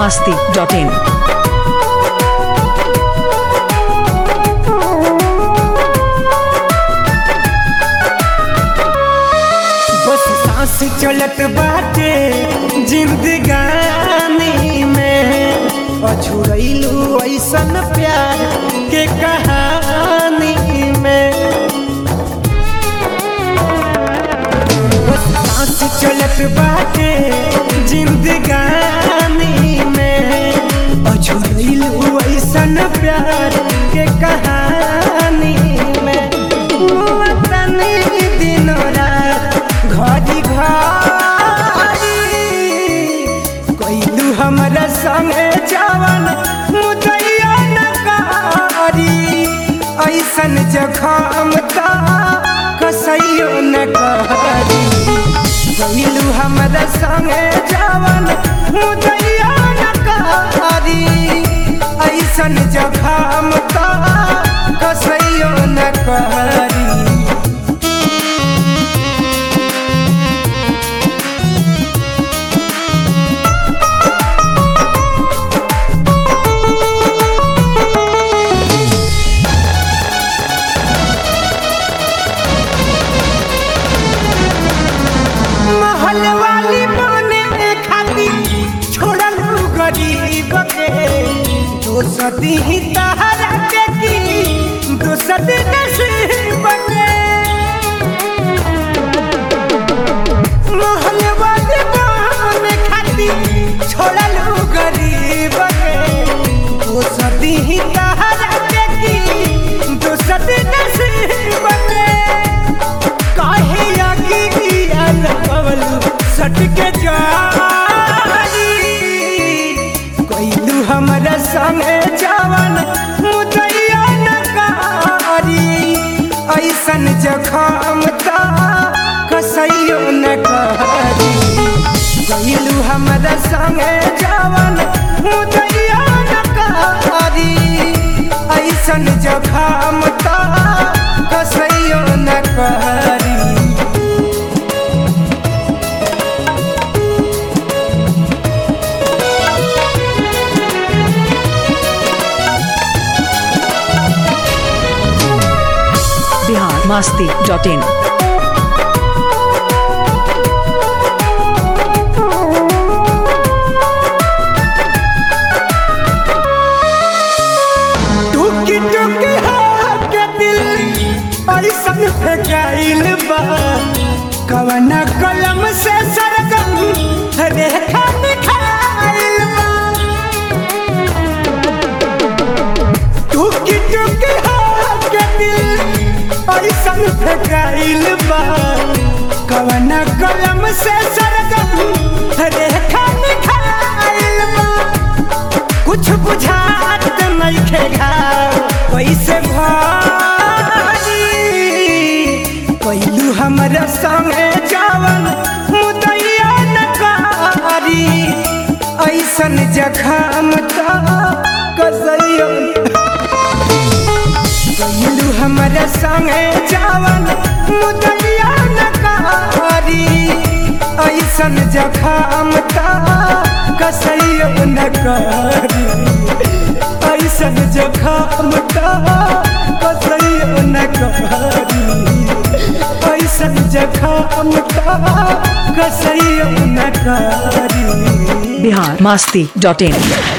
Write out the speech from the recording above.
masti.in. बस सांस चलत बाटे जिंदगानी में अछुरैलू ऐसन प्यार के कहानी में बस सांस चलत बाटे जिंदगानी में अछुरैलू ऐसन प्यार के कहानी में तनी दिन रात घड़ी घड़ी कैलू हमरा संगे जवन मुदैया न करी ऐसन जखम त कसैयो न करी कैलू हमरा संगे जवन मुदैया न करी ऐसन जखम त कसैयो न करी महल वाली बने खातिर छोड़ल गरीब के दोसदी ही तहरा के की दोसदी नसीब के महल वाली बने खातिर छोड़ल गरीब के दोसदी ही तहरा के की दोसदी नसीब के काहे अगियाल पवल सटके जारी कैलू हमरा संगे जवन मुदैया न कारी ऐसन जखम त कसैयो न करी कैलू हमरा संगे जवन मुदैया न कारी ऐसन जखम त कसैयो न करी Bihar masti.in. टुकी टुकी के दिल ऐसन फेंकाइल बा कवना कलम से सरगम रेखा निखाइल बा टुकी टुकी के दिल ऐसन फेंकाइल बा कवना कलम से सरगम रेखा निखाइल बा कुछ बुझात नइखे घाव कैसे भारी कैलू हमरा संगे जवन मुदैया न कारी ऐसन जखम त कसैयो कैलू हमरा संगे जवन मुदैया न कारी ऐसन जखम त कसैयो न करी ऐसन जखम त कसैयो न करी ऐसन जखम त कसैयो न करी Bihar masti.in.